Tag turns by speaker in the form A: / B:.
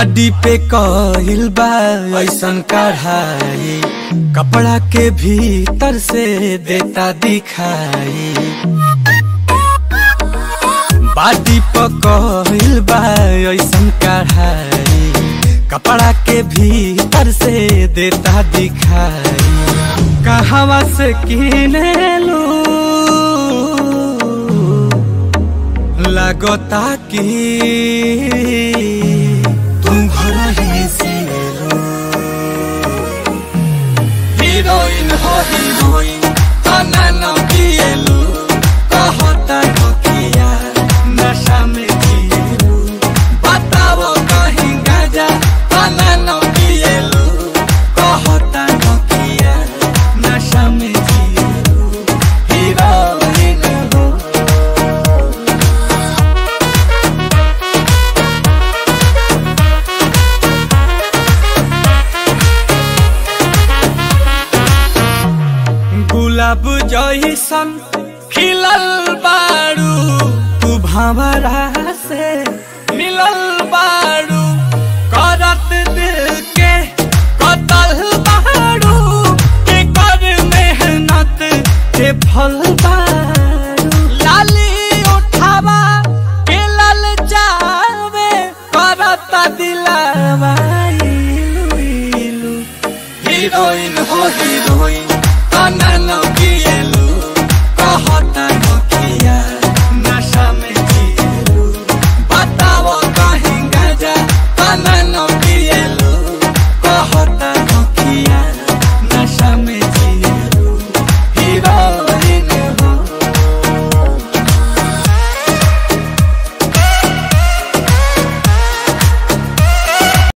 A: बाडी पे कहिल बा ऐसन कढ़ाई कपड़ा के भीतर से देता दिखाई बाडी पे कहिल बा ऐसन कढ़ाई कपड़ा के भीतर से देता दिखाई कहवा से किने लू लगता कि तुम घर ही से लो हीरोइन हो हीरोइन तना न पिएलू कहता नकिया नशा में जिएलू बताओ कहीं गाजा तना न पिएलू कहता नकिया नशा में जिएलू हीरोइन हो गुलाब जैसन खिलल बारू तू भंवरा से मिलल बारू करत दिल के कतल बारू के कर मेहनत के फल बारू लाली उठावा के लल जावे करत दिलावा इलू इलू हीरोइन हो हीरोइन